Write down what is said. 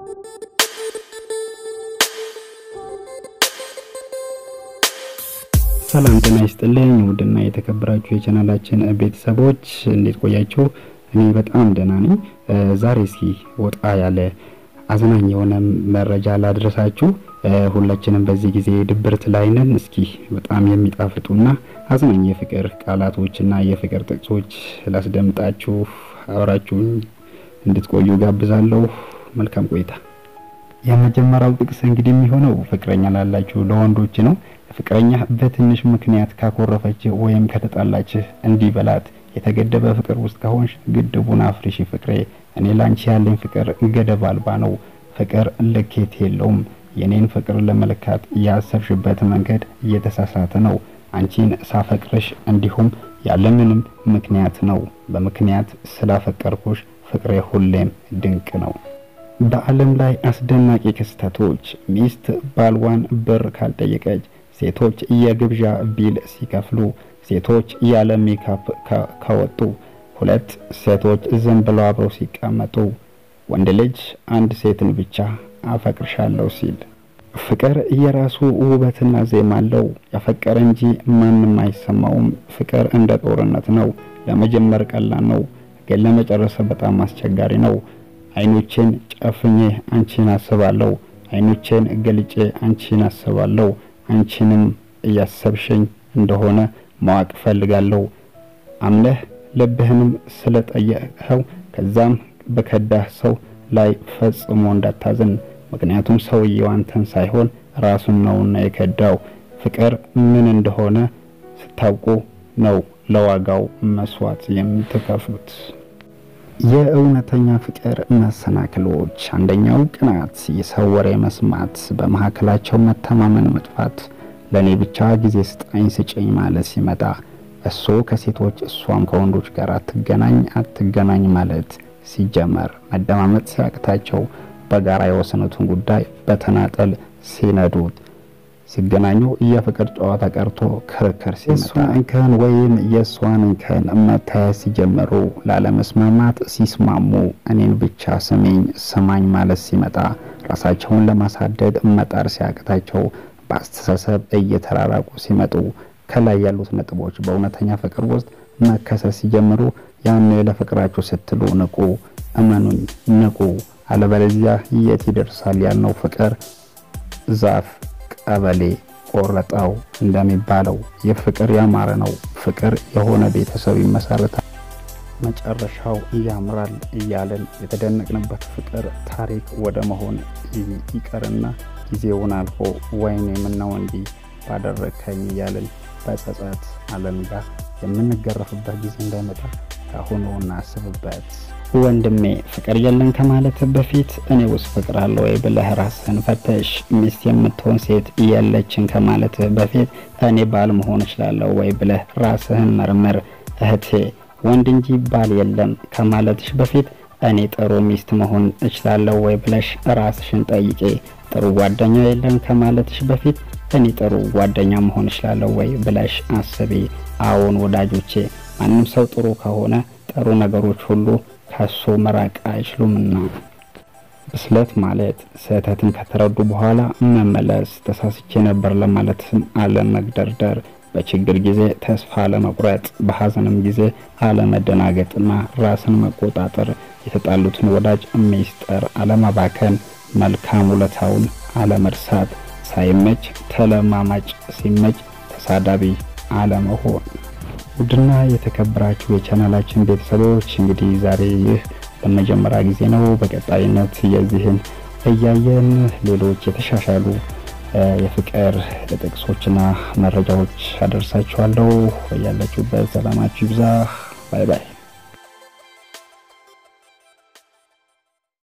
ሰላም ጤና ይስጥልኝ ውድና የተከበራችሁ የቻናላችን ቤተሰቦች እንዴት ቆያችሁ? እኔ በጣም ደህና ነኝ። ዛሬ እስኪ ወጣ ያለ አዝናኝ የሆነ መረጃ ላድረሳችሁ። ሁላችንም በዚህ ጊዜ ድብርት ላይ ነን። እስኪ በጣም የሚጣፍጡና አዝናኝ የፍቅር ቃላቶችና የፍቅር ጥቅሶች ላስደምጣችሁ። አብራችሁኝ እንድትቆዩ ጋብዛለሁ። መልካም ቆይታ። የመጀመሪያው ጥቅስ እንግዲህ የሚሆነው ፍቅረኛ ላላችሁ ለወንዶች ነው። ፍቅረኛ በትንሽ ምክንያት ካኮረፈችህ ወይም ከተጣላችህ እንዲህ በላት። የተገደበ ፍቅር ውስጥ ከሆንሽ ግድቡን አፍርሺ ፍቅሬ። እኔ ላንቺ ያለኝ ፍቅር ገደብ አልባ ነው። ፍቅር ልኬት የለውም። የኔን ፍቅር ለመለካት ያሰብሽበት መንገድ እየተሳሳተ ነው። አንቺን ሳፈቅርሽ እንዲሁም ያለምንም ምክንያት ነው። በምክንያት ስላፈቀርኩሽ ፍቅሬ ሁሌም ድንቅ ነው። በዓለም ላይ አስደናቂ ክስተቶች። ሚስት ባልዋን ብር ካልጠየቀች፣ ሴቶች የግብዣ ቢል ሲከፍሉ፣ ሴቶች ያለ ሜካፕ ከወጡ፣ ሁለት ሴቶች ዝም ብለው አብረው ሲቀመጡ፣ ወንድ ልጅ አንድ ሴትን ብቻ አፈቅርሻለሁ ሲል። ፍቅር የራሱ ውበትና ዜማ አለው። ያፈቀረ እንጂ ማንም አይሰማውም። ፍቅር እንደ ጦርነት ነው። ለመጀመር ቀላል ነው፣ ግን ለመጨረስ በጣም አስቸጋሪ ነው። አይኖቼን ጨፍኜ አንቺን አስባለሁ። አይኖቼን ገልጬ አንቺን አስባለሁ። አንቺንም እያሰብሽኝ እንደሆነ ማወቅ ፈልጋለሁ። አምነህ ልብህንም ስለጠየቅኸው ከዛም በከዳህ ሰው ላይ ፈጽሞ እንዳታዝን። ምክንያቱም ሰውየው አንተን ሳይሆን ራሱን ነውና የከዳው። ፍቅር ምን እንደሆነ ስታውቁ ነው ለዋጋው መስዋዕት የምትከፍሉት። የእውነተኛ ፍቅር መሰናክሎች፣ አንደኛው ቅናት፣ የሰው ወሬ መስማት፣ በመካከላቸው መተማመን መጥፋት፣ ለእኔ ብቻ ጊዜ ስጠኝ ስጭኝ ማለት ሲመጣ፣ እሱ ከሴቶች እሷም ከወንዶች ጋር አትገናኝ አትገናኝ ማለት ሲጀመር፣ መደማመጥ ሲያቅታቸው በጋራ የወሰኑትን ጉዳይ በተናጠል ሲነዱት ሲገናኙ የፍቅር ጨዋታ ቀርቶ ክርክር ሲመጣ እንከን ወይም የእሷን እንከን መታየት ሲጀምሩ ላለመስማማት ሲስማሙ እኔን ብቻ ስሚኝ ስማኝ ማለት ሲመጣ ራሳቸውን ለማሳደግ መጣር ሲያቅታቸው በአስተሳሰብ እየተራራቁ ሲመጡ ከላይ ያሉት ነጥቦች በእውነተኛ ፍቅር ውስጥ መከሰት ሲጀምሩ ያን ለፍቅራችሁ ስትሉ ንቁ፣ እመኑኝ ንቁ። አለበለዚያ የት ይደርሳል ያልነው ፍቅር ዛፍ ቀበሌ ቆረጠው እንደሚባለው ይህ ፍቅር ያማረ ነው። ፍቅር የሆነ ቤተሰብ ይመሰርታል፣ መጨረሻው ያምራል እያለን የተደነቅንበት ፍቅር ታሪክ ወደ መሆን ይቀርና ጊዜውን አልፎ ወይኔ ምነው እንዲህ ባደረግከኝ እያለን በጸጸት ዓለም ጋር የምንገረፍበት ጊዜ እንዳይመጣ ካሁኑ እናስብበት። ወንድሜ ፍቅር የለን ከማለት በፊት እኔ ውስጥ ፍቅር አለ ወይ ብለህ ራስህን ፈተሽ። ሚስት የምትሆን ሴት የለችን ከማለት በፊት እኔ ባል መሆን እችላለሁ ወይ ብለህ ራስህን መርምር። እህቴ ወንድ እንጂ ባል የለም ከማለትሽ በፊት እኔ ጥሩ ሚስት መሆን እችላለሁ ወይ ብለሽ ራስሽን ጠይቄ። ጥሩ ጓደኛ የለም ከማለትሽ በፊት እኔ ጥሩ ጓደኛ መሆን እችላለሁ ወይ ብለሽ አስቢ። አዎን ወዳጆቼ፣ ማንም ሰው ጥሩ ከሆነ ጥሩ ነገሮች ሁሉ ከሱ መራቅ አይችሉምና። ብስለት ማለት ስህተትን ከተረዱ በኋላ መመለስ፣ ተሳስቼ ነበር ለማለትም አለመግደርደር፣ በችግር ጊዜ ተስፋ አለመቁረጥ፣ በሀዘንም ጊዜ አለመደናገጥና ራስን መቆጣጠር፣ የተጣሉትን ወዳጅ ሚስጥር አለማባከን፣ መልካም ውለታውን አለመርሳት፣ ሳይመች ተለማማጭ፣ ሲመች ተሳዳቢ አለመሆን። ውድና የተከበራችሁ የቻናላችን ቤተሰቦች እንግዲህ ዛሬ ይህ ለመጀመሪያ ጊዜ ነው። በቀጣይነት የዚህን እያየን ሌሎች የተሻሻሉ የፍቅር ጥቅሶችና መረጃዎች አደርሳችኋለሁ። ያላችሁበት ሰላማችሁ ይብዛ። ባይ ባይ።